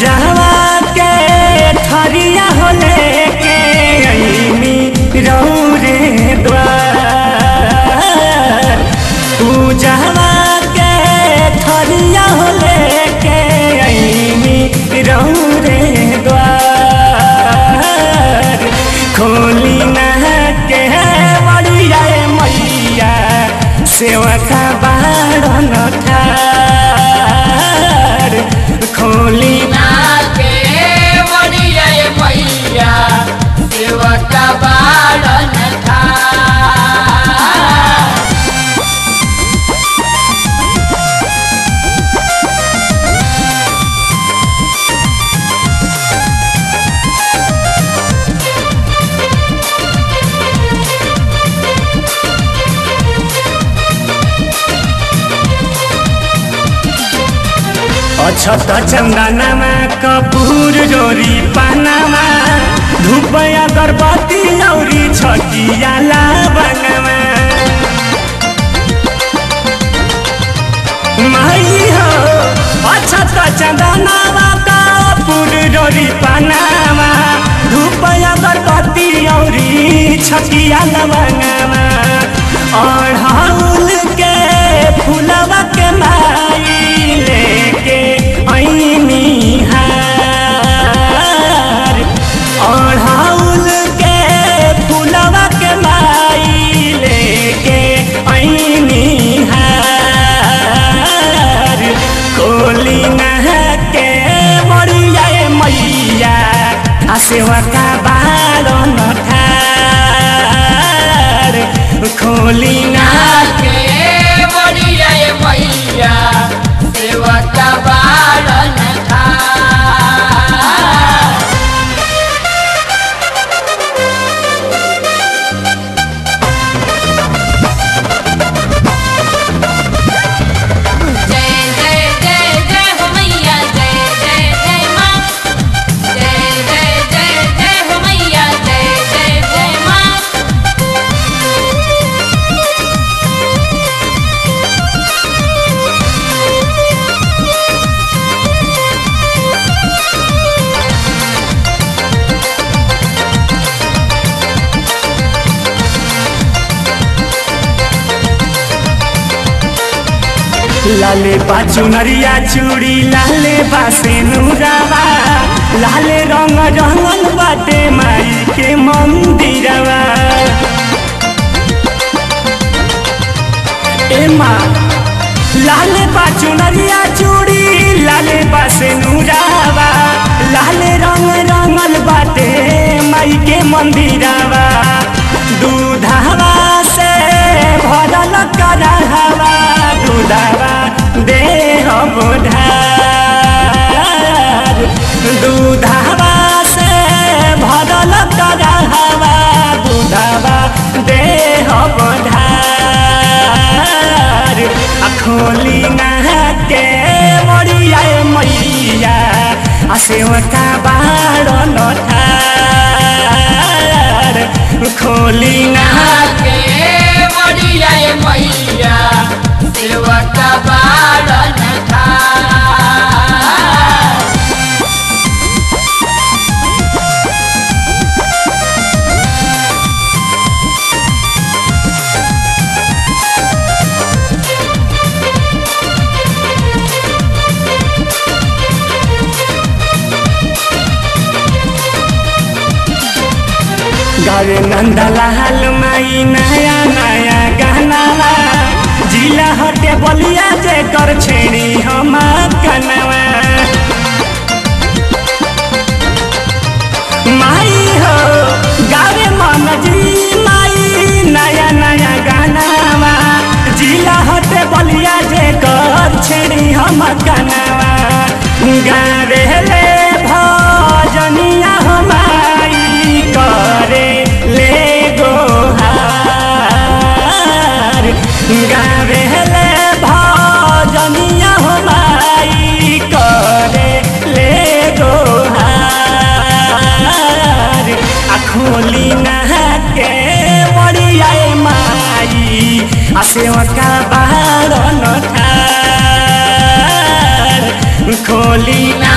पूजावा के थरिया हो लेके अइनी रौरे द्वार पूजावा के थरिया हो लेके अइनी रौरे द्वार खोली ना के बड़िया मैया सेवा का बारन ठार खोली ना नाके बड़िया ये मैया सेवका बाड़न था अछत चन्दनमा कपुर जोरी पानामा धूप अगरबत्ती औरी छकिया लाबङमा माई हो अछत चन्दनमा कपुर जोरी पानामा धूप अगरबत्ती औरी छकिया लाबङमा अढ़ौल के फुलवा के माई लेके ऐनी हार अढ़ौल के फुलवा के माई लेके ऐनी हार कोली नहा के मरिया मैया आ सेवा का बालन ठार खोली ना नाके बड़िया ये मैया सेवका बाड़न था जय जय जय जय हो मैया जय जय जय माँ जय जय जय जय हो मैया जय जय जय माँ लाले पाचु नरिया चूड़ी लाले बासे नुरावा लाले रंग रंगल बाटे माई के मंदिरवा ए माँ लाले पाचु नरिया चूड़ी लाले बासे नुरावा लाले रंग रंगल बाटे माई के मंदिरवा दूधावा से भरल करहवा दूधावा देह बुधार दूधावा से भरल करहवा दूधावा देह बुधार आ खोली नहा के मरिया मैया आ सेवका बारन ठार खोली नहा नाके बड़िया ये मैया सेवका बाड़न था गावे नंदलाल माई नया नया गाना जिला हटे बलिया जे कर छेड़ी हम कनवा माई हो गावे मन जी माई नया नया गाना जिला हटे बलिया जे कर छेड़ी हम कनवा गावे ले भजनिया हमारी करे ले गोहार गावे ले भजनिया हमारी करे ले गोहार आ खोली नहा के बड़िया माई आ सेवका बारन ठार खोली ना